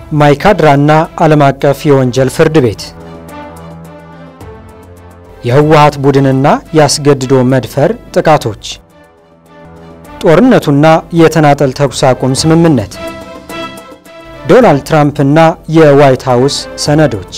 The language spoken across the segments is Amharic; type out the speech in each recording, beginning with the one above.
ማይካድራና ዓለም አቀፍ የወንጀል ፍርድ ቤት የህወሓት ቡድንና ያስገድዶ መድፈር ጥቃቶች ጦርነቱና የተናጠል ተኩስ አቁም ስምምነት ዶናልድ ትራምፕና የዋይት ሃውስ ሰነዶች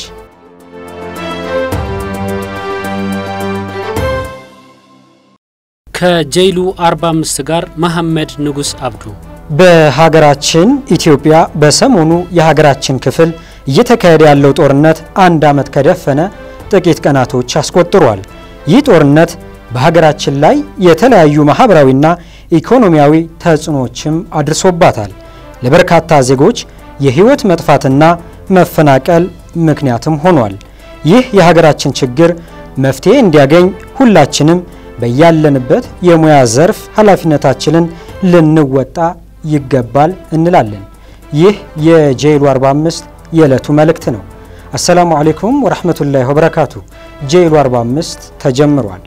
ከጀይሉ 45 ጋር መሐመድ ንጉስ አብዱ በሀገራችን ኢትዮጵያ በሰሞኑ የሀገራችን ክፍል እየተካሄደ ያለው ጦርነት አንድ ዓመት ከደፈነ ጥቂት ቀናቶች አስቆጥሯል። ይህ ጦርነት በሀገራችን ላይ የተለያዩ ማህበራዊና ኢኮኖሚያዊ ተጽዕኖዎችም አድርሶባታል። ለበርካታ ዜጎች የህይወት መጥፋትና መፈናቀል ምክንያትም ሆኗል። ይህ የሀገራችን ችግር መፍትሄ እንዲያገኝ ሁላችንም በያለንበት የሙያ ዘርፍ ኃላፊነታችንን ልንወጣ ይገባል እንላለን። ይህ የጄይሉ 45 የዕለቱ መልእክት ነው። አሰላሙ አሌይኩም ወረህመቱላሂ ወበረካቱ። ጄይሉ 45 ተጀምሯል።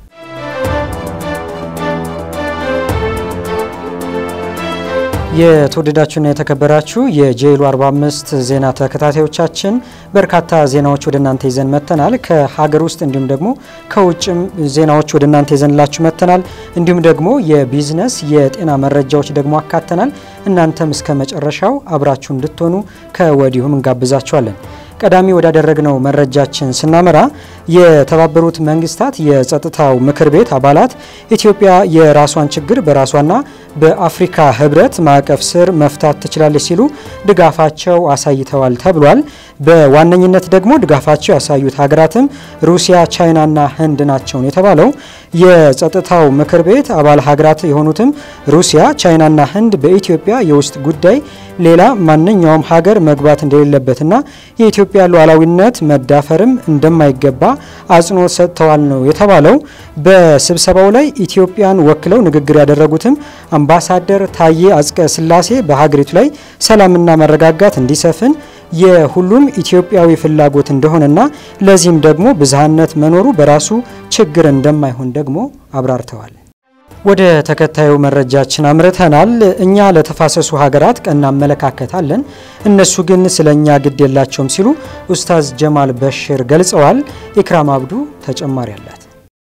የተወደዳችሁና የተከበራችሁ የጄይሉ 45 ዜና ተከታታዮቻችን በርካታ ዜናዎች ወደ እናንተ ይዘን መጥተናል። ከሀገር ውስጥ እንዲሁም ደግሞ ከውጭም ዜናዎች ወደ እናንተ ይዘንላችሁ መጥተናል። እንዲሁም ደግሞ የቢዝነስ የጤና መረጃዎች ደግሞ አካተናል። እናንተም እስከ መጨረሻው አብራችሁ እንድትሆኑ ከወዲሁም እንጋብዛችኋለን። ቀዳሚ ወዳደረግነው መረጃችን ስናመራ የተባበሩት መንግስታት የጸጥታው ምክር ቤት አባላት ኢትዮጵያ የራሷን ችግር በራሷና በአፍሪካ ህብረት ማዕቀፍ ስር መፍታት ትችላለች ሲሉ ድጋፋቸው አሳይተዋል ተብሏል። በዋነኝነት ደግሞ ድጋፋቸው ያሳዩት ሀገራትም ሩሲያ፣ ቻይናና ህንድ ናቸው የተባለው የጸጥታው ምክር ቤት አባል ሀገራት የሆኑትም ሩሲያ፣ ቻይናና ህንድ በኢትዮጵያ የውስጥ ጉዳይ ሌላ ማንኛውም ሀገር መግባት እንደሌለበትና የኢትዮጵያ ሉዓላዊነት መዳፈርም እንደማይገባ አጽንኦት ሰጥተዋል ነው የተባለው። በስብሰባው ላይ ኢትዮጵያን ወክለው ንግግር ያደረጉትም አምባሳደር ታዬ አጽቀ ሥላሴ በሀገሪቱ ላይ ሰላምና መረጋጋት እንዲሰፍን የሁሉም ኢትዮጵያዊ ፍላጎት እንደሆነና ለዚህም ደግሞ ብዝሃነት መኖሩ በራሱ ችግር እንደማይሆን ደግሞ አብራርተዋል። ወደ ተከታዩ መረጃችን አምርተናል። እኛ ለተፋሰሱ ሀገራት ቀና አመለካከት አለን፣ እነሱ ግን ስለ እኛ ግድ የላቸውም ሲሉ ኡስታዝ ጀማል በሽር ገልጸዋል። ኢክራም አብዱ ተጨማሪ አላት።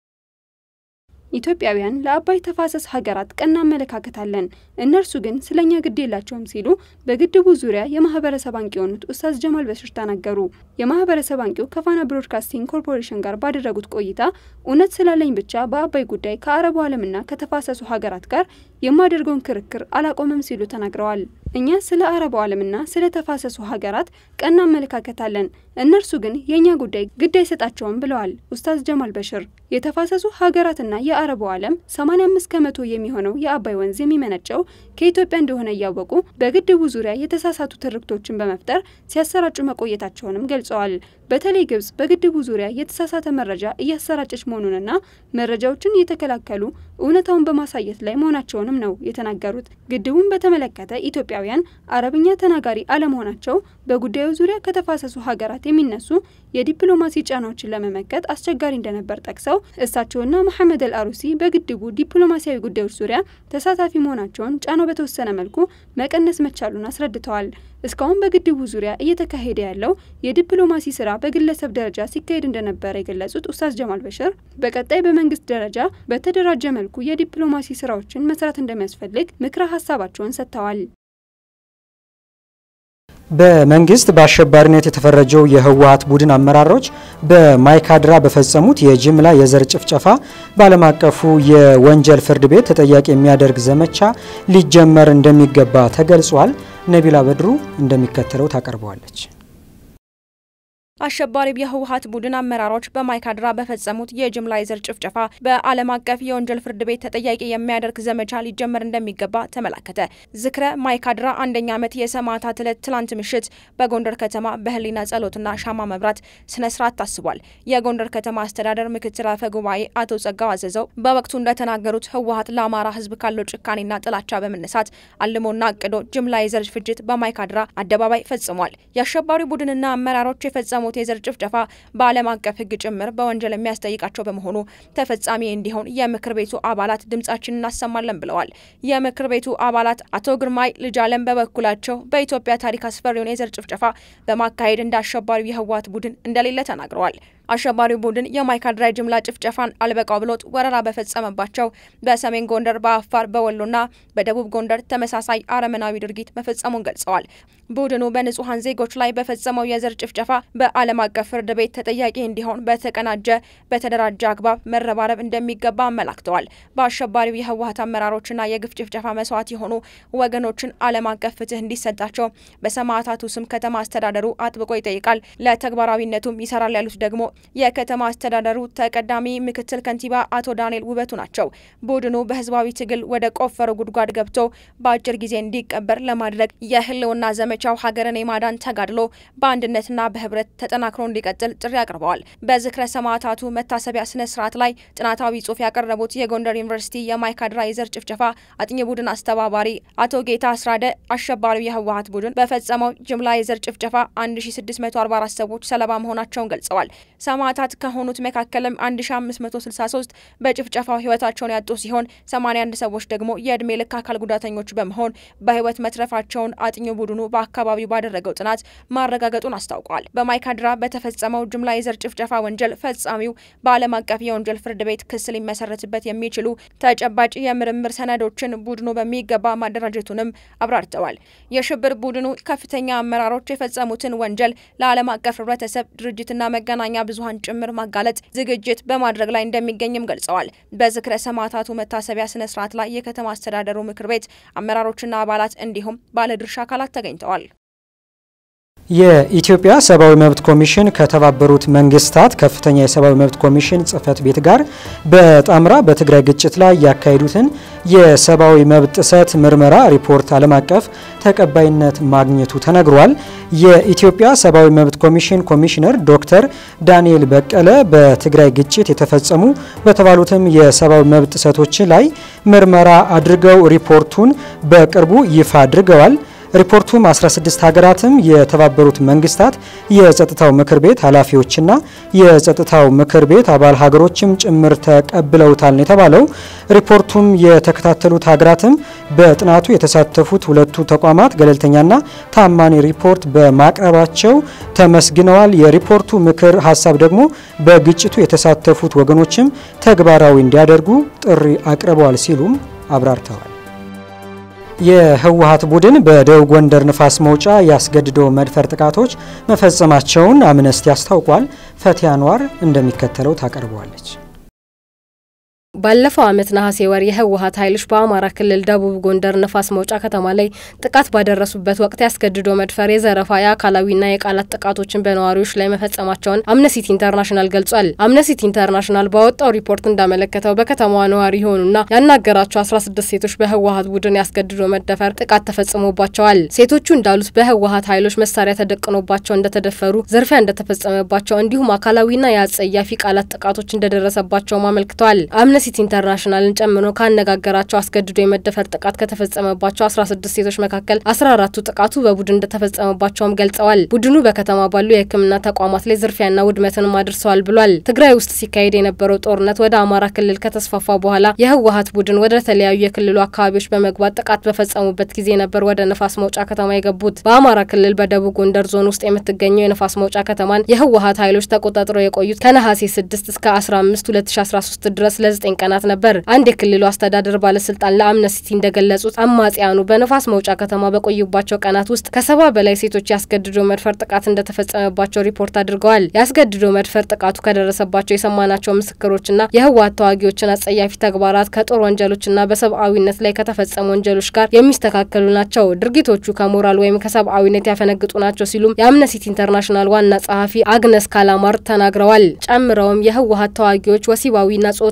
ኢትዮጵያውያን ለአባይ ተፋሰስ ሀገራት ቀና አመለካከት አለን፣ እነርሱ ግን ስለኛ ግድ የላቸውም ሲሉ በግድቡ ዙሪያ የማህበረሰብ አንቂ የሆኑት ኡስታዝ ጀማል በሽር ተናገሩ። የማህበረሰብ አንቂው ከፋና ብሮድካስቲንግ ኮርፖሬሽን ጋር ባደረጉት ቆይታ እውነት ስላለኝ ብቻ በአባይ ጉዳይ ከአረቡ ዓለምና ከተፋሰሱ ሀገራት ጋር የማደርገውን ክርክር አላቆምም ሲሉ ተናግረዋል። እኛ ስለ አረቡ ዓለምና ስለ ተፋሰሱ ሀገራት ቀና አመለካከት አለን፣ እነርሱ ግን የእኛ ጉዳይ ግድ አይሰጣቸውም ብለዋል ኡስታዝ ጀማል በሽር። የተፋሰሱ ሀገራትና የአረቡ ዓለም 85 ከመቶ የሚሆነው የአባይ ወንዝ የሚመነጨው ከኢትዮጵያ እንደሆነ እያወቁ በግድቡ ዙሪያ የተሳሳቱ ትርክቶችን በመፍጠር ሲያሰራጩ መቆየታቸውንም ገልጸዋል። በተለይ ግብጽ በግድቡ ዙሪያ የተሳሳተ መረጃ እያሰራጨች መሆኑንና መረጃዎችን እየተከላከሉ እውነታውን በማሳየት ላይ መሆናቸውንም ነው የተናገሩት። ግድቡን በተመለከተ ኢትዮጵያውያን አረብኛ ተናጋሪ አለመሆናቸው በጉዳዩ ዙሪያ ከተፋሰሱ ሀገራት የሚነሱ የዲፕሎማሲ ጫናዎችን ለመመከት አስቸጋሪ እንደነበር ጠቅሰው እሳቸውና መሐመድ አል አሩሲ በግድቡ ዲፕሎማሲያዊ ጉዳዮች ዙሪያ ተሳታፊ መሆናቸውን ጫናው በተወሰነ መልኩ መቀነስ መቻሉን አስረድተዋል። እስካሁን በግድቡ ዙሪያ እየተካሄደ ያለው የዲፕሎማሲ ስራ በግለሰብ ደረጃ ሲካሄድ እንደነበረ የገለጹት ኡስታዝ ጀማል በሽር በቀጣይ በመንግስት ደረጃ በተደራጀ መልኩ የዲፕሎማሲ ስራዎችን መስራት እንደሚያስፈልግ ምክረ ሀሳባቸውን ሰጥተዋል። በመንግስት በአሸባሪነት የተፈረጀው የህወሓት ቡድን አመራሮች በማይካድራ በፈጸሙት የጅምላ የዘር ጭፍጨፋ በዓለም አቀፉ የወንጀል ፍርድ ቤት ተጠያቂ የሚያደርግ ዘመቻ ሊጀመር እንደሚገባ ተገልጿል። ነቢላ በድሩ እንደሚከተለው ታቀርበዋለች። አሸባሪው የህወሓት ቡድን አመራሮች በማይካድራ በፈጸሙት የጅምላ የዘር ጭፍጨፋ በዓለም አቀፍ የወንጀል ፍርድ ቤት ተጠያቂ የሚያደርግ ዘመቻ ሊጀመር እንደሚገባ ተመላከተ። ዝክረ ማይካድራ አንደኛ ዓመት የሰማዕታት ዕለት ትላንት ምሽት በጎንደር ከተማ በህሊና ጸሎትና ሻማ መብራት ስነ ስርዓት ታስቧል። የጎንደር ከተማ አስተዳደር ምክትል አፈ ጉባኤ አቶ ጸጋው አዘዘው በወቅቱ እንደተናገሩት ህወሓት ለአማራ ህዝብ ካለው ጭካኔና ጥላቻ በመነሳት አልሞና አቅዶ ጅምላ የዘር ፍጅት በማይካድራ አደባባይ ፈጽሟል። የአሸባሪ ቡድንና አመራሮች የፈጸሙ የፈጸሙት የዘር ጭፍጨፋ በዓለም አቀፍ ሕግ ጭምር በወንጀል የሚያስጠይቃቸው በመሆኑ ተፈጻሚ እንዲሆን የምክር ቤቱ አባላት ድምጻችን እናሰማለን ብለዋል። የምክር ቤቱ አባላት አቶ ግርማይ ልጅ አለም በበኩላቸው በኢትዮጵያ ታሪክ አስፈሪውን የዘር ጭፍጨፋ በማካሄድ እንደ አሸባሪው የህወሓት ቡድን እንደሌለ ተናግረዋል። አሸባሪው ቡድን የማይካድራ ጅምላ ጭፍጨፋን አልበቃው ብሎት ወረራ በፈጸመባቸው በሰሜን ጎንደር፣ በአፋር፣ በወሎና በደቡብ ጎንደር ተመሳሳይ አረመናዊ ድርጊት መፈጸሙን ገልጸዋል። ቡድኑ በንጹሐን ዜጎች ላይ በፈጸመው የዘር ጭፍጨፋ በዓለም አቀፍ ፍርድ ቤት ተጠያቂ እንዲሆን በተቀናጀ በተደራጀ አግባብ መረባረብ እንደሚገባ አመላክተዋል። በአሸባሪው የህወሓት አመራሮችና የግፍ ጭፍጨፋ መስዋዕት የሆኑ ወገኖችን ዓለም አቀፍ ፍትህ እንዲሰጣቸው በሰማዕታቱ ስም ከተማ አስተዳደሩ አጥብቆ ይጠይቃል። ለተግባራዊነቱም ይሰራል ያሉት ደግሞ የከተማ አስተዳደሩ ተቀዳሚ ምክትል ከንቲባ አቶ ዳንኤል ውበቱ ናቸው። ቡድኑ በህዝባዊ ትግል ወደ ቆፈረው ጉድጓድ ገብቶ በአጭር ጊዜ እንዲቀበር ለማድረግ የህልውና ዘመቻው ሀገርን የማዳን ተጋድሎ በአንድነትና በህብረት ተጠናክሮ እንዲቀጥል ጥሪ አቅርበዋል። በዝክረ ሰማዕታቱ መታሰቢያ ስነ ስርዓት ላይ ጥናታዊ ጽሑፍ ያቀረቡት የጎንደር ዩኒቨርሲቲ የማይካድራ የዘር ጭፍጨፋ አጥኚ ቡድን አስተባባሪ አቶ ጌታ አስራደ አሸባሪው የህወሓት ቡድን በፈጸመው ጅምላ የዘር ጭፍጨፋ 1644 ሰዎች ሰለባ መሆናቸውን ገልጸዋል። ሰማዕታት ከሆኑት መካከልም 1563 በጭፍጨፋው ህይወታቸውን ያጡ ሲሆን 81 ሰዎች ደግሞ የእድሜ ልክ አካል ጉዳተኞች በመሆን በህይወት መትረፋቸውን አጥኚ ቡድኑ በአካባቢው ባደረገው ጥናት ማረጋገጡን አስታውቋል። በማይካድራ በተፈጸመው ጅምላ የዘር ጭፍጨፋ ወንጀል ፈጻሚው በዓለም አቀፍ የወንጀል ፍርድ ቤት ክስ ሊመሰረትበት የሚችሉ ተጨባጭ የምርምር ሰነዶችን ቡድኑ በሚገባ ማደራጀቱንም አብራርተዋል። የሽብር ቡድኑ ከፍተኛ አመራሮች የፈጸሙትን ወንጀል ለዓለም አቀፍ ህብረተሰብ ድርጅትና መገናኛ ብዙኃን ጭምር ማጋለጥ ዝግጅት በማድረግ ላይ እንደሚገኝም ገልጸዋል። በዝክረ ሰማዕታቱ መታሰቢያ ስነ ስርዓት ላይ የከተማ አስተዳደሩ ምክር ቤት አመራሮችና አባላት እንዲሁም ባለድርሻ አካላት ተገኝተዋል። የኢትዮጵያ ሰብአዊ መብት ኮሚሽን ከተባበሩት መንግስታት ከፍተኛ የሰብአዊ መብት ኮሚሽን ጽህፈት ቤት ጋር በጣምራ በትግራይ ግጭት ላይ ያካሄዱትን የሰብአዊ መብት ጥሰት ምርመራ ሪፖርት ዓለም አቀፍ ተቀባይነት ማግኘቱ ተነግሯል። የኢትዮጵያ ሰብአዊ መብት ኮሚሽን ኮሚሽነር ዶክተር ዳንኤል በቀለ በትግራይ ግጭት የተፈጸሙ በተባሉትም የሰብአዊ መብት ጥሰቶች ላይ ምርመራ አድርገው ሪፖርቱን በቅርቡ ይፋ አድርገዋል። ሪፖርቱም 16 ሀገራትም የተባበሩት መንግስታት የጸጥታው ምክር ቤት ኃላፊዎችና የጸጥታው ምክር ቤት አባል ሀገሮችም ጭምር ተቀብለውታል ነው የተባለው። ሪፖርቱም የተከታተሉት ሀገራትም በጥናቱ የተሳተፉት ሁለቱ ተቋማት ገለልተኛና ታማኒ ሪፖርት በማቅረባቸው ተመስግነዋል። የሪፖርቱ ምክር ሀሳብ ደግሞ በግጭቱ የተሳተፉት ወገኖችም ተግባራዊ እንዲያደርጉ ጥሪ አቅርበዋል ሲሉም አብራርተዋል። የህወሓት ቡድን በደቡብ ጎንደር ንፋስ መውጫ ያስገድዶ መድፈር ጥቃቶች መፈጸማቸውን አምነስቲ አስታውቋል። ፈቲያ አንዋር እንደሚከተለው ታቀርበዋለች። ባለፈው ዓመት ነሐሴ ወር የህወሓት ኃይሎች በአማራ ክልል ደቡብ ጎንደር ንፋስ መውጫ ከተማ ላይ ጥቃት ባደረሱበት ወቅት ያስገድዶ መድፈር፣ የዘረፋ፣ የአካላዊና የቃላት ጥቃቶችን በነዋሪዎች ላይ መፈጸማቸውን አምነስቲ ኢንተርናሽናል ገልጿል። አምነስቲ ኢንተርናሽናል ባወጣው ሪፖርት እንዳመለከተው በከተማዋ ነዋሪ የሆኑና ያናገራቸው 16 ሴቶች በህወሓት ቡድን ያስገድዶ መደፈር ጥቃት ተፈጽሞባቸዋል። ሴቶቹ እንዳሉት በህወሓት ኃይሎች መሳሪያ ተደቅኖባቸው እንደተደፈሩ፣ ዝርፊያ እንደተፈጸመባቸው እንዲሁም አካላዊና የአጸያፊ ቃላት ጥቃቶች እንደደረሰባቸውም አመልክተዋል። አምነስቲ ኢንተርናሽናልን ጨምሮ ካነጋገራቸው አስገድዶ የመደፈር ጥቃት ከተፈጸመባቸው 16 ሴቶች መካከል 14ቱ ጥቃቱ በቡድን እንደተፈጸመባቸውም ገልጸዋል። ቡድኑ በከተማ ባሉ የሕክምና ተቋማት ላይ ዝርፊያና ውድመትንም አድርሰዋል ብሏል። ትግራይ ውስጥ ሲካሄድ የነበረው ጦርነት ወደ አማራ ክልል ከተስፋፋ በኋላ የህወሓት ቡድን ወደ ተለያዩ የክልሉ አካባቢዎች በመግባት ጥቃት በፈጸሙበት ጊዜ ነበር ወደ ንፋስ መውጫ ከተማ የገቡት። በአማራ ክልል በደቡብ ጎንደር ዞን ውስጥ የምትገኘው የንፋስ መውጫ ከተማን የህወሓት ኃይሎች ተቆጣጥረው የቆዩት ከነሐሴ 6 እስከ 15 2013 ድረስ ለ9 ቀናት ነበር። አንድ የክልሉ አስተዳደር ባለስልጣን ለአምነስቲ እንደገለጹት አማጽያኑ በንፋስ መውጫ ከተማ በቆዩባቸው ቀናት ውስጥ ከሰባ በላይ ሴቶች ያስገድዶ መድፈር ጥቃት እንደተፈጸመባቸው ሪፖርት አድርገዋል። ያስገድዶ መድፈር ጥቃቱ ከደረሰባቸው የሰማናቸው ምስክሮችና የህወሓት ተዋጊዎችን አጸያፊ ተግባራት ከጦር ወንጀሎችና በሰብአዊነት ላይ ከተፈጸሙ ወንጀሎች ጋር የሚስተካከሉ ናቸው። ድርጊቶቹ ከሞራል ወይም ከሰብአዊነት ያፈነግጡ ናቸው ሲሉም የአምነስቲ ኢንተርናሽናል ዋና ጸሐፊ አግነስ ካላማር ተናግረዋል። ጨምረውም የህወሓት ተዋጊዎች ወሲባዊና ጾታዊ ጥቃት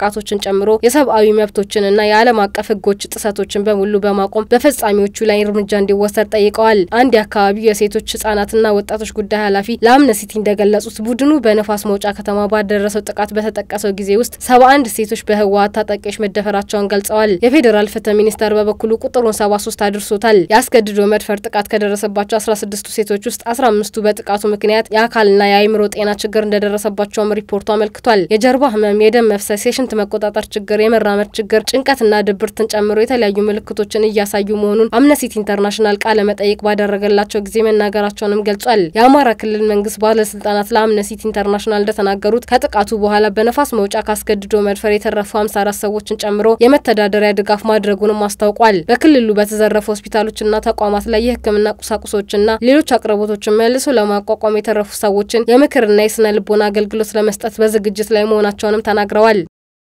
ጥቃቶችን ጨምሮ የሰብአዊ መብቶችንና የዓለም አቀፍ ሕጎች ጥሰቶችን በሙሉ በማቆም በፈጻሚዎቹ ላይ እርምጃ እንዲወሰድ ጠይቀዋል። አንድ የአካባቢው የሴቶች ህጻናትና ወጣቶች ጉዳይ ኃላፊ ለአምነስቲ እንደገለጹት ቡድኑ በነፋስ መውጫ ከተማ ባደረሰው ጥቃት በተጠቀሰው ጊዜ ውስጥ ሰባ አንድ ሴቶች በህወሀት ታጣቂዎች መደፈራቸውን ገልጸዋል። የፌዴራል ፍትህ ሚኒስቴር በበኩሉ ቁጥሩን ሰባ ሶስት አድርሶታል። የአስገድዶ መድፈር ጥቃት ከደረሰባቸው አስራ ስድስቱ ሴቶች ውስጥ አስራ አምስቱ በጥቃቱ ምክንያት የአካልና የአእምሮ ጤና ችግር እንደደረሰባቸውም ሪፖርቱ አመልክቷል። የጀርባ ህመም፣ የደም መፍሰስ፣ የሽንት መቆጣጠር ችግር፣ የመራመድ ችግር፣ ጭንቀትና ድብርትን ጨምሮ የተለያዩ ምልክቶችን እያሳዩ መሆኑን አምነስቲ ኢንተርናሽናል ቃለ መጠይቅ ባደረገላቸው ጊዜ መናገራቸውንም ገልጿል። የአማራ ክልል መንግስት ባለስልጣናት ለአምነስቲ ኢንተርናሽናል እንደተናገሩት ከጥቃቱ በኋላ በነፋስ መውጫ ካስገድዶ መድፈር የተረፉ ሀምሳ አራት ሰዎችን ጨምሮ የመተዳደሪያ ድጋፍ ማድረጉንም አስታውቋል። በክልሉ በተዘረፉ ሆስፒታሎችና ተቋማት ላይ የህክምና ቁሳቁሶችና ሌሎች አቅርቦቶችን መልሶ ለማቋቋም የተረፉ ሰዎችን የምክርና የስነ ልቦና አገልግሎት ለመስጠት በዝግጅት ላይ መሆናቸውንም ተናግረዋል።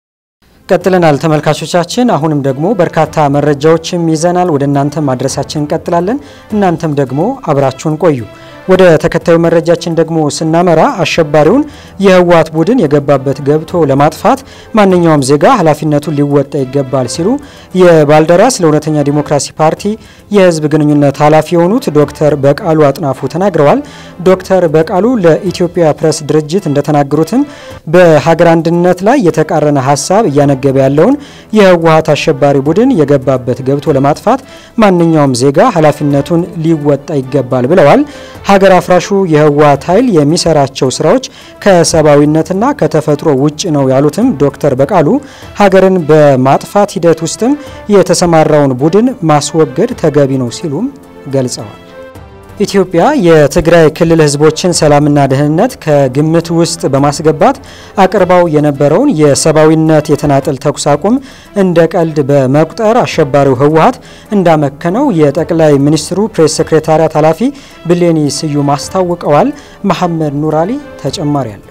ቀጥለናል ተመልካቾቻችን። አሁንም ደግሞ በርካታ መረጃዎችም ይዘናል ወደ እናንተ ማድረሳችን እንቀጥላለን። እናንተም ደግሞ አብራችሁን ቆዩ። ወደ ተከታዩ መረጃችን ደግሞ ስናመራ አሸባሪውን የህወሓት ቡድን የገባበት ገብቶ ለማጥፋት ማንኛውም ዜጋ ኃላፊነቱን ሊወጣ ይገባል ሲሉ የባልደራስ ለእውነተኛ ዲሞክራሲ ፓርቲ የህዝብ ግንኙነት ኃላፊ የሆኑት ዶክተር በቃሉ አጥናፉ ተናግረዋል። ዶክተር በቃሉ ለኢትዮጵያ ፕሬስ ድርጅት እንደተናገሩትም በሀገር አንድነት ላይ የተቃረነ ሀሳብ እያነገበ ያለውን የህወሓት አሸባሪ ቡድን የገባበት ገብቶ ለማጥፋት ማንኛውም ዜጋ ኃላፊነቱን ሊወጣ ይገባል ብለዋል። ሀገር አፍራሹ የህወሓት ኃይል የሚሰራቸው ስራዎች ከሰብአዊነትና ከተፈጥሮ ውጭ ነው ያሉትም ዶክተር በቃሉ ሀገርን በማጥፋት ሂደት ውስጥም የተሰማራውን ቡድን ማስወገድ ተገቢ ነው ሲሉም ገልጸዋል። ኢትዮጵያ የትግራይ ክልል ህዝቦችን ሰላምና ደህንነት ከግምት ውስጥ በማስገባት አቅርባው የነበረውን የሰብአዊነት የተናጠል ተኩስ አቁም እንደ ቀልድ በመቁጠር አሸባሪው ህወሓት እንዳመከነው የጠቅላይ ሚኒስትሩ ፕሬስ ሴክሬታሪያት ኃላፊ ብሌኒ ስዩም አስታውቀዋል። መሐመድ ኑራሊ ተጨማሪ አለው።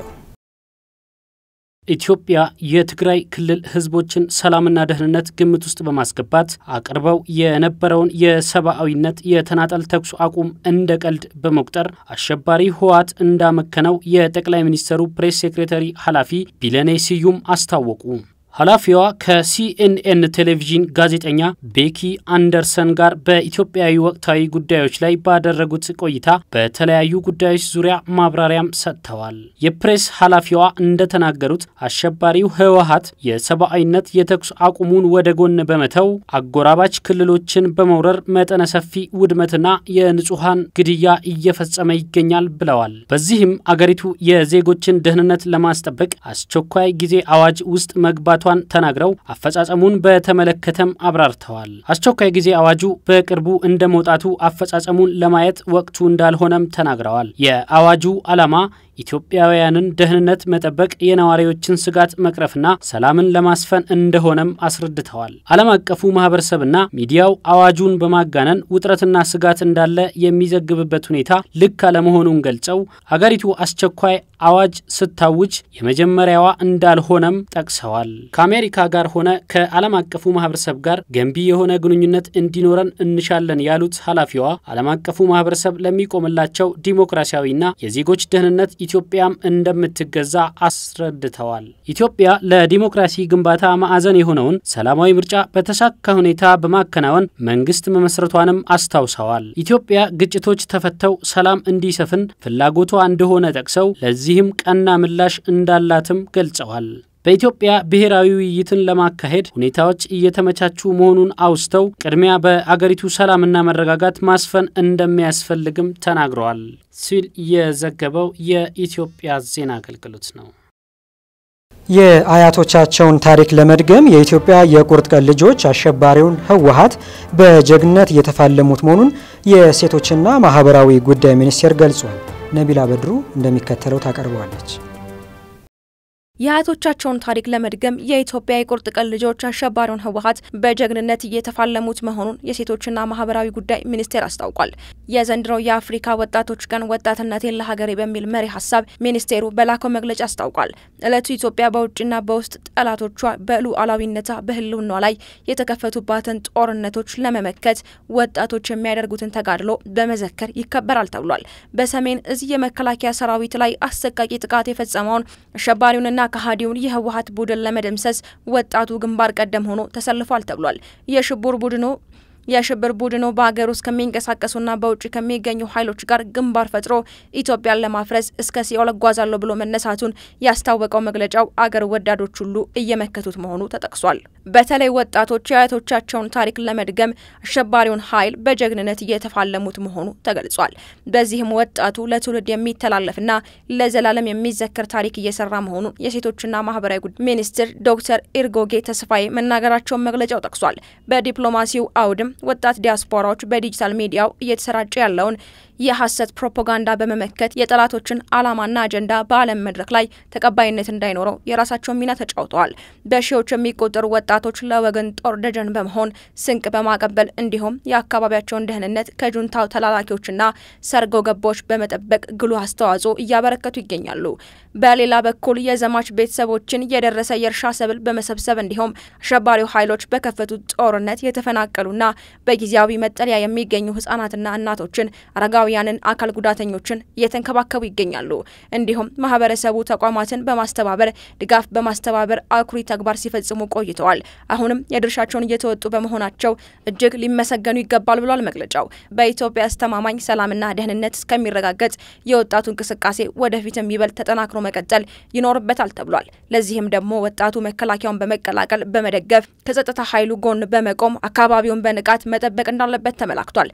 ኢትዮጵያ የትግራይ ክልል ህዝቦችን ሰላምና ደህንነት ግምት ውስጥ በማስገባት አቅርበው የነበረውን የሰብአዊነት የተናጠል ተኩስ አቁም እንደ ቀልድ በመቁጠር አሸባሪ ህወሓት እንዳመከነው የጠቅላይ ሚኒስትሩ ፕሬስ ሴክሬታሪ ኃላፊ ቢለኔ ስዩም አስታወቁ። ኃላፊዋ ከሲኤንኤን ቴሌቪዥን ጋዜጠኛ ቤኪ አንደርሰን ጋር በኢትዮጵያዊ ወቅታዊ ጉዳዮች ላይ ባደረጉት ቆይታ በተለያዩ ጉዳዮች ዙሪያ ማብራሪያም ሰጥተዋል። የፕሬስ ኃላፊዋ እንደተናገሩት አሸባሪው ህወሓት የሰብአዊነት የተኩስ አቁሙን ወደ ጎን በመተው አጎራባች ክልሎችን በመውረር መጠነ ሰፊ ውድመትና የንጹሐን ግድያ እየፈጸመ ይገኛል ብለዋል። በዚህም አገሪቱ የዜጎችን ደህንነት ለማስጠበቅ አስቸኳይ ጊዜ አዋጅ ውስጥ መግባቷ ን ተናግረው አፈጻጸሙን በተመለከተም አብራርተዋል። አስቸኳይ ጊዜ አዋጁ በቅርቡ እንደ መውጣቱ አፈጻጸሙን ለማየት ወቅቱ እንዳልሆነም ተናግረዋል። የአዋጁ ዓላማ ኢትዮጵያውያንን ደህንነት መጠበቅ፣ የነዋሪዎችን ስጋት መቅረፍና ሰላምን ለማስፈን እንደሆነም አስረድተዋል። ዓለም አቀፉ ማህበረሰብና ሚዲያው አዋጁን በማጋነን ውጥረትና ስጋት እንዳለ የሚዘግብበት ሁኔታ ልክ አለመሆኑን ገልጸው አገሪቱ አስቸኳይ አዋጅ ስታውጅ የመጀመሪያዋ እንዳልሆነም ጠቅሰዋል። ከአሜሪካ ጋር ሆነ ከዓለም አቀፉ ማህበረሰብ ጋር ገንቢ የሆነ ግንኙነት እንዲኖረን እንሻለን ያሉት ኃላፊዋ ዓለም አቀፉ ማህበረሰብ ለሚቆምላቸው ዲሞክራሲያዊና የዜጎች ደህንነት ኢትዮጵያም እንደምትገዛ አስረድተዋል። ኢትዮጵያ ለዲሞክራሲ ግንባታ ማዕዘን የሆነውን ሰላማዊ ምርጫ በተሳካ ሁኔታ በማከናወን መንግስት መመስረቷንም አስታውሰዋል። ኢትዮጵያ ግጭቶች ተፈተው ሰላም እንዲሰፍን ፍላጎቷ እንደሆነ ጠቅሰው ለዚህም ቀና ምላሽ እንዳላትም ገልጸዋል። በኢትዮጵያ ብሔራዊ ውይይትን ለማካሄድ ሁኔታዎች እየተመቻቹ መሆኑን አውስተው ቅድሚያ በአገሪቱ ሰላምና መረጋጋት ማስፈን እንደሚያስፈልግም ተናግረዋል ሲል የዘገበው የኢትዮጵያ ዜና አገልግሎት ነው። የአያቶቻቸውን ታሪክ ለመድገም የኢትዮጵያ የቁርጥ ቀን ልጆች አሸባሪውን ህወሓት በጀግንነት እየተፋለሙት መሆኑን የሴቶችና ማህበራዊ ጉዳይ ሚኒስቴር ገልጿል። ነቢላ በድሩ እንደሚከተለው ታቀርበዋለች። የአያቶቻቸውን ታሪክ ለመድገም የኢትዮጵያ የቁርጥ ቀን ልጆች አሸባሪውን ህወሓት በጀግንነት እየተፋለሙት መሆኑን የሴቶችና ማህበራዊ ጉዳይ ሚኒስቴር አስታውቋል። የዘንድሮው የአፍሪካ ወጣቶች ቀን ወጣትነቴን ለሀገሬ በሚል መሪ ሀሳብ ሚኒስቴሩ በላከው መግለጫ አስታውቋል። እለቱ ኢትዮጵያ በውጭና በውስጥ ጠላቶቿ በሉዓላዊነቷ በህልውኗ ላይ የተከፈቱባትን ጦርነቶች ለመመከት ወጣቶች የሚያደርጉትን ተጋድሎ በመዘከር ይከበራል ተብሏል። በሰሜን እዝ የመከላከያ ሰራዊት ላይ አሰቃቂ ጥቃት የፈጸመውን አሸባሪውንና ከሃዲውን የህወሀት ቡድን ለመደምሰስ ወጣቱ ግንባር ቀደም ሆኖ ተሰልፏል ተብሏል። የሽብር ቡድኑ የሽብር ቡድኑ በሀገር ውስጥ ከሚንቀሳቀሱና በውጭ ከሚገኙ ኃይሎች ጋር ግንባር ፈጥሮ ኢትዮጵያን ለማፍረስ እስከ ሲኦል እጓዛለሁ ብሎ መነሳቱን ያስታወቀው መግለጫው አገር ወዳዶች ሁሉ እየመከቱት መሆኑ ተጠቅሷል። በተለይ ወጣቶች የአያቶቻቸውን ታሪክ ለመድገም አሸባሪውን ኃይል በጀግንነት እየተፋለሙት መሆኑ ተገልጿል። በዚህም ወጣቱ ለትውልድ የሚተላለፍና ለዘላለም የሚዘከር ታሪክ እየሰራ መሆኑን የሴቶችና ማህበራዊ ጉዳይ ሚኒስትር ዶክተር ኢርጎጌ ተስፋዬ መናገራቸውን መግለጫው ጠቅሷል። በዲፕሎማሲው አውድም ወጣት ዲያስፖራዎች በዲጂታል ሚዲያው እየተሰራጨ ያለውን የሐሰት ፕሮፓጋንዳ በመመከት የጠላቶችን ዓላማና አጀንዳ በዓለም መድረክ ላይ ተቀባይነት እንዳይኖረው የራሳቸውን ሚና ተጫውተዋል። በሺዎች የሚቆጠሩ ወጣቶች ለወገን ጦር ደጀን በመሆን ስንቅ በማቀበል እንዲሁም የአካባቢያቸውን ደህንነት ከጁንታው ተላላኪዎችና ሰርጎ ገቦች በመጠበቅ ጉልህ አስተዋጽኦ እያበረከቱ ይገኛሉ። በሌላ በኩል የዘማች ቤተሰቦችን የደረሰ የእርሻ ሰብል በመሰብሰብ እንዲሁም አሸባሪው ኃይሎች በከፈቱት ጦርነት የተፈናቀሉና በጊዜያዊ መጠለያ የሚገኙ ህጻናትና እናቶችን አረጋዊ ያንን አካል ጉዳተኞችን እየተንከባከቡ ይገኛሉ። እንዲሁም ማህበረሰቡ ተቋማትን በማስተባበር ድጋፍ በማስተባበር አኩሪ ተግባር ሲፈጽሙ ቆይተዋል። አሁንም የድርሻቸውን እየተወጡ በመሆናቸው እጅግ ሊመሰገኑ ይገባል ብሏል መግለጫው። በኢትዮጵያ አስተማማኝ ሰላምና ደህንነት እስከሚረጋገጥ የወጣቱ እንቅስቃሴ ወደፊትም ይበልጥ ተጠናክሮ መቀጠል ይኖርበታል ተብሏል። ለዚህም ደግሞ ወጣቱ መከላከያውን በመቀላቀል በመደገፍ ከጸጥታ ኃይሉ ጎን በመቆም አካባቢውን በንቃት መጠበቅ እንዳለበት ተመላክቷል።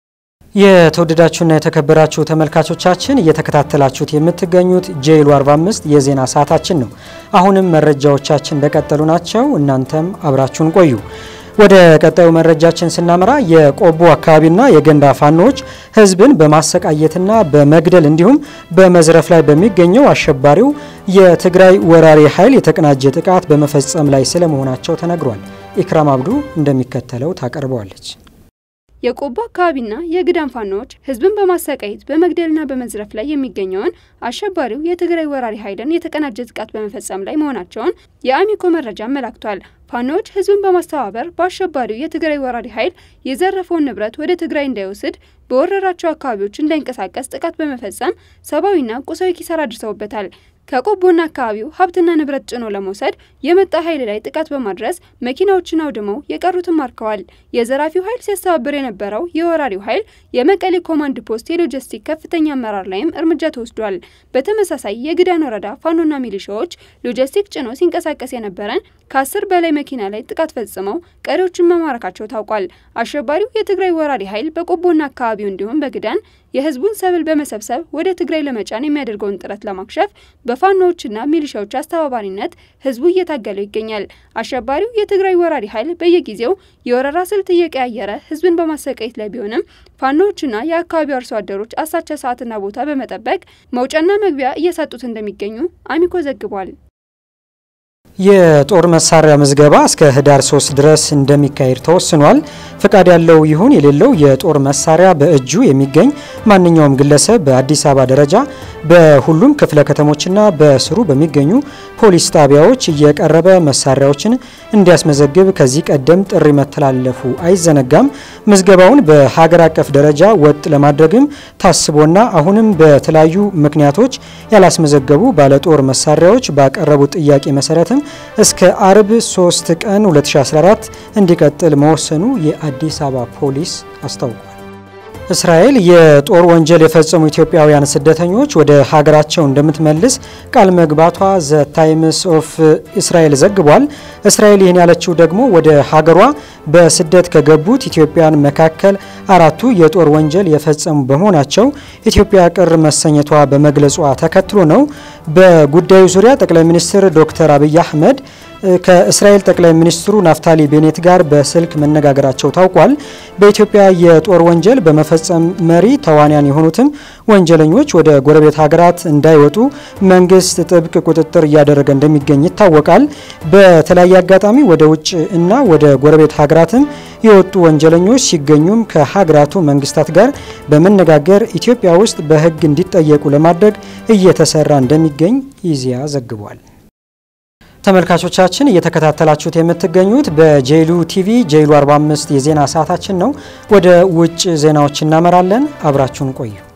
የተወደዳችሁና የተከበራችሁ ተመልካቾቻችን እየተከታተላችሁት የምትገኙት ጄይሉ 45 የዜና ሰዓታችን ነው። አሁንም መረጃዎቻችን እንደቀጠሉ ናቸው። እናንተም አብራችሁን ቆዩ። ወደ ቀጣዩ መረጃችን ስናመራ የቆቦ አካባቢና የገንዳ ፋኖዎች ሕዝብን በማሰቃየትና በመግደል እንዲሁም በመዝረፍ ላይ በሚገኘው አሸባሪው የትግራይ ወራሪ ኃይል የተቀናጀ ጥቃት በመፈጸም ላይ ስለመሆናቸው ተነግሯል። ኢክራም አብዱ እንደሚከተለው ታቀርበዋለች። የቆቦ አካባቢና የግዳን ፋኖዎች ህዝብን በማሰቃየት በመግደልና በመዝረፍ ላይ የሚገኘውን አሸባሪው የትግራይ ወራሪ ኃይልን የተቀናጀ ጥቃት በመፈጸም ላይ መሆናቸውን የአሚኮ መረጃ አመላክቷል። ፋኖዎች ህዝብን በማስተባበር በአሸባሪው የትግራይ ወራሪ ኃይል የዘረፈውን ንብረት ወደ ትግራይ እንዳይወስድ በወረራቸው አካባቢዎች እንዳይንቀሳቀስ ጥቃት በመፈጸም ሰብአዊና ቁሳዊ ኪሳራ አድርሰውበታል። ከቆቦና አካባቢው ሀብትና ንብረት ጭኖ ለመውሰድ የመጣ ኃይል ላይ ጥቃት በማድረስ መኪናዎችን አውድመው የቀሩትን ማርከዋል። የዘራፊው ኃይል ሲያስተባብር የነበረው የወራሪው ኃይል የመቀሌ ኮማንድ ፖስት የሎጂስቲክ ከፍተኛ አመራር ላይም እርምጃ ተወስዷል። በተመሳሳይ የግዳን ወረዳ ፋኖና ሚሊሻዎች ሎጂስቲክ ጭኖ ሲንቀሳቀስ የነበረን ከአስር በላይ መኪና ላይ ጥቃት ፈጽመው ቀሪዎችን መማረካቸው ታውቋል። አሸባሪው የትግራይ ወራሪ ኃይል በቆቦና አካባቢው እንዲሁም በግዳን የህዝቡን ሰብል በመሰብሰብ ወደ ትግራይ ለመጫን የሚያደርገውን ጥረት ለማክሸፍ በፋኖዎችና ሚሊሻዎች አስተባባሪነት ህዝቡ እየታገለው ይገኛል። አሸባሪው የትግራይ ወራሪ ኃይል በየጊዜው የወረራ ስልት እየቀያየረ ህዝብን በማሰቃየት ላይ ቢሆንም ፋኖዎችና የአካባቢው አርሶ አደሮች አሳቻ ሰዓትና ቦታ በመጠበቅ መውጫና መግቢያ እየሰጡት እንደሚገኙ አሚኮ ዘግቧል። የጦር መሳሪያ ምዝገባ እስከ ህዳር 3 ድረስ እንደሚካሄድ ተወስኗል። ፈቃድ ያለው ይሁን የሌለው የጦር መሳሪያ በእጁ የሚገኝ ማንኛውም ግለሰብ በአዲስ አበባ ደረጃ በሁሉም ክፍለ ከተሞችና በስሩ በሚገኙ ፖሊስ ጣቢያዎች እየቀረበ መሳሪያዎችን እንዲያስመዘግብ ከዚህ ቀደም ጥሪ መተላለፉ አይዘነጋም። ምዝገባውን በሀገር አቀፍ ደረጃ ወጥ ለማድረግም ታስቦና አሁንም በተለያዩ ምክንያቶች ያላስመዘገቡ ባለጦር መሳሪያዎች ባቀረቡት ጥያቄ መሰረትም እስከ አርብ 3 ቀን 2014 እንዲቀጥል መወሰኑ የአዲስ አበባ ፖሊስ አስታውቋል። እስራኤል የጦር ወንጀል የፈጸሙ ኢትዮጵያውያን ስደተኞች ወደ ሀገራቸው እንደምትመልስ ቃል መግባቷ ዘ ታይምስ ኦፍ እስራኤል ዘግቧል። እስራኤል ይህን ያለችው ደግሞ ወደ ሀገሯ በስደት ከገቡት ኢትዮጵያን መካከል አራቱ የጦር ወንጀል የፈጸሙ በመሆናቸው ኢትዮጵያ ቅር መሰኘቷ በመግለጿ ተከትሎ ነው። በጉዳዩ ዙሪያ ጠቅላይ ሚኒስትር ዶክተር አብይ አህመድ ከእስራኤል ጠቅላይ ሚኒስትሩ ናፍታሊ ቤኔት ጋር በስልክ መነጋገራቸው ታውቋል። በኢትዮጵያ የጦር ወንጀል በመፈጸም መሪ ተዋንያን የሆኑትም ወንጀለኞች ወደ ጎረቤት ሀገራት እንዳይወጡ መንግስት ጥብቅ ቁጥጥር እያደረገ እንደሚገኝ ይታወቃል። በተለያየ አጋጣሚ ወደ ውጭ እና ወደ ጎረቤት ሀገራትም የወጡ ወንጀለኞች ሲገኙም ከሀገራቱ መንግስታት ጋር በመነጋገር ኢትዮጵያ ውስጥ በሕግ እንዲጠየቁ ለማድረግ እየተሰራ እንደሚገኝ ኢዜአ ዘግቧል። ተመልካቾቻችን እየተከታተላችሁት የምትገኙት በጄሉ ቲቪ ጄሉ 45 የዜና ሰዓታችን ነው። ወደ ውጭ ዜናዎች እናመራለን። አብራችሁን ቆዩ።